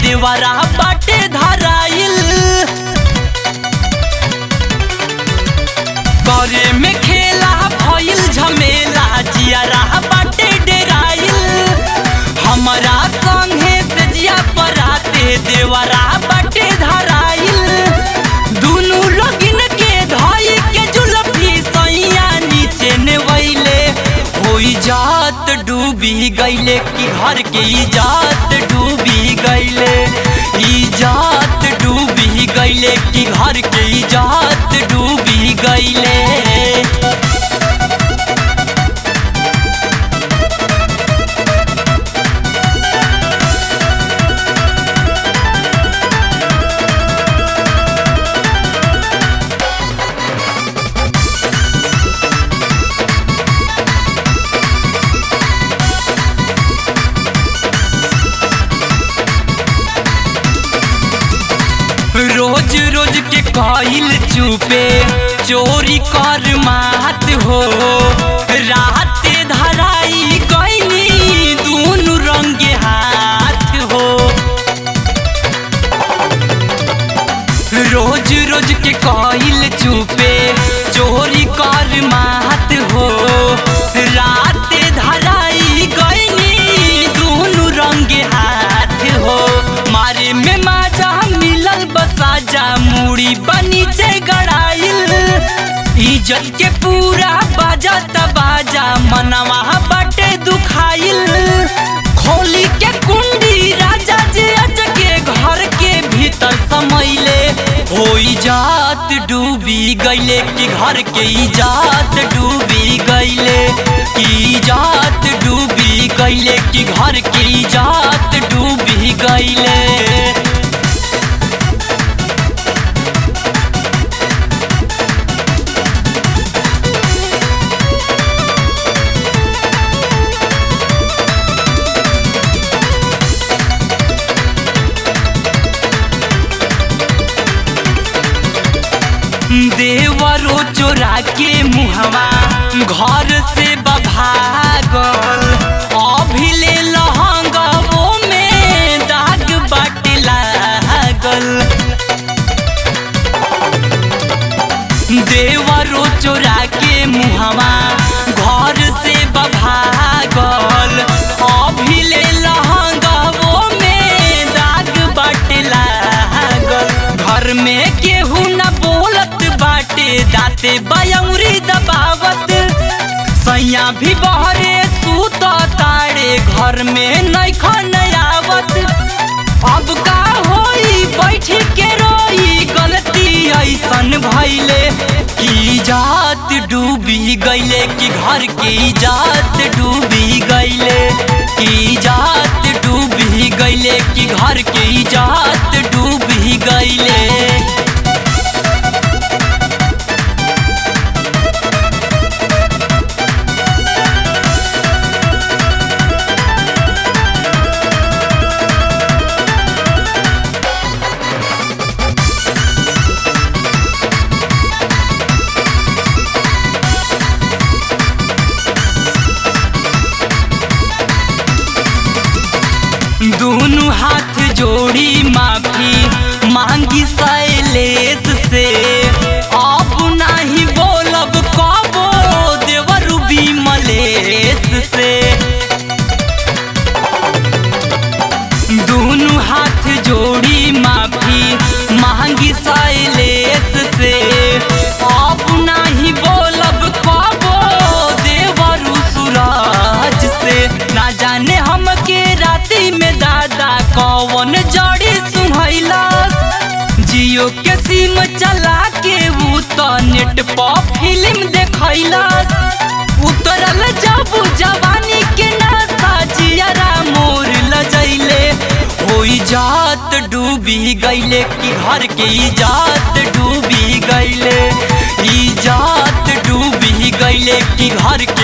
देवरा बाटे धराइल करे में खेला भइल झमेला जियारा बाटे डेराइल हमरा संगे से जिया पराते देवरा बाटे धराइल दुनु लगिन के धई के जुलफी सैया नीचे नेवैले होई जात डूबी गईले कि घर के इजात डूबी गईले इजात डूबी गईले कि घर के इजात डूबी गईले रोज रोज के कइल चुपे चोरी कर मात हो रात धराई गईनी दूनु रंगे हाथ हो रोज रोज के कइल चुपे चोरी कर मात हो रात धराई गईनी दूनु रंगे हाथ हो मारे में माजा मिलल बसाजा मुड़ी बनी चे गड़ाइल इज्जत के पूरा बाजा बाजा मनवा बटे दुखाइल खोली के कुंडी राजा जे अचके घर के भीतर समैले होई जात डूबी गईले कि घर के इजात डूबी गईले इजात डूबी गईले कि घर के इजात डूबी गईले देवरो चोरा के मुहवा घर से बभागल अभी ले लहंगवो में दाग बाटे लागल देवरो चोरा के मुहवा घर से बभागल अभी ले लहंगवो में दाग बाटे लागल घर में केहू न बोलत बाटे दाते बयौरी दबावत सैया भी बहरे सूत तारे घर में नैखन आवत अब का होई बैठ के रोई गलती ऐसन भइले की जात डूबी गईले कि घर के जात डूबी गईले की जात डूबी गईले कि घर के जात डूबी गईले दोनों हाथ जोड़ी माफी मांगी शैलेश से अब नहीं बोलब कबो देवर मलेश से दोनों हाथ जोड़ी माफी मांगी शैलेश से अब नहीं बोलब कबो देवर सूरज से ना जाने हमके राती में दादा कौन जड़ी सुनैलस जियो के सिम चला के ऊ तो नेट पर फिल्म देखैलस उतरल जब जवानी के नशा जियरा मोर लजैले होई जात डूबी गईले कि घर के इजात डूबी गईले इजात डूबी गईले कि घर के